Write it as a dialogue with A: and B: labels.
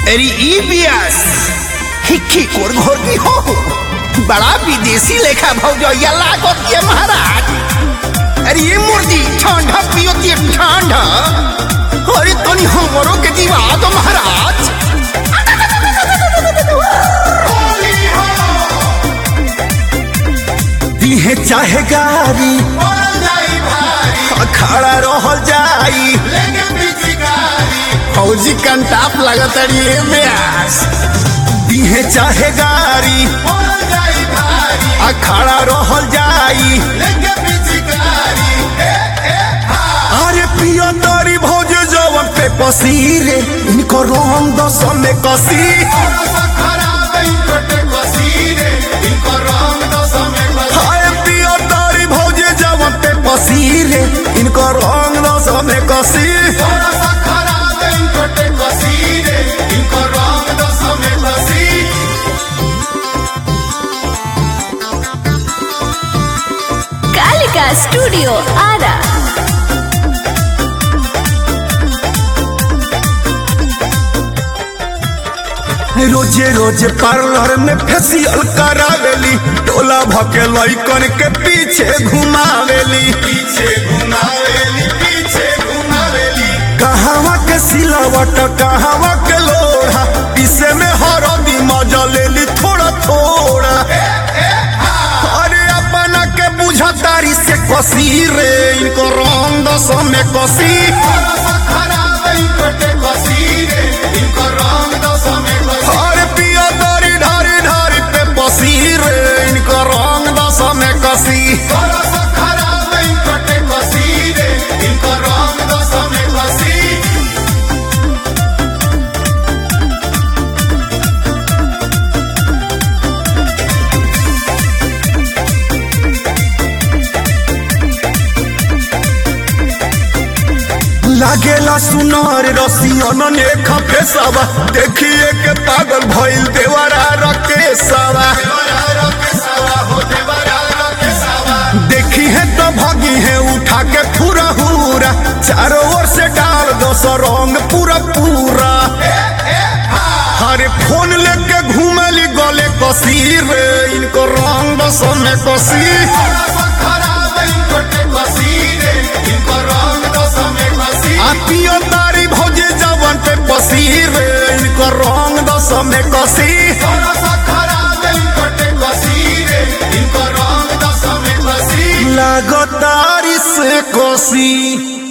A: अरे ई बियास हिक्की कोर घोर की हो बड़ा विदेशी लेखा भौजैया लागत ये महाराज अरे ये मुर्दी ठंडा पियो ते ठंडा अरे तनी हमरो के दिवा दो महाराज
B: दिहे चाहे गारी खड़ा रहल जाई
A: फौजी कंटाप लगत अरे ये बियास
B: दिहे चाहे गारी खड़ा रहल जाई अरे पियो तारी भौज जवन पे पसीरे इनको रंग दस में कसी हाय पियो तारी भौज जवन पे पसीरे इनको रंग दस में कसी
C: कालिका स्टूडियो आरा
B: रोजे रोजे पार्लर में फेसियल करावेली टोला भके लइकन के पीछे घुमावेली पीछे घुमावेली पीछे घुमावेली कहावा के सिलावट कहावा के लोढ़ा पीसे में हरदी मजा लेली थोड़ा थोड़ा अरे अपना के बुझतारी से कसी रे इनको रंग दस में कसी अरे पिया दारी ढारी ढारी पे बसी रे इनको रंग दस में कसी लागेला सुनार रसियन ने खपेसवा देखिए के पागल भइल देवरा रकेसवा देखी है तो भगी है उठा के पूरा हुरा चारों ओर से डाल दो सौ रंग पूरा पूरा हरे फोन लेके घूमली गले कसी रे इनको रंग दस में कसी आतियो तारी भौजी जवन पे बसी रे इनको रंग दस में कसी लागो तारी से कसी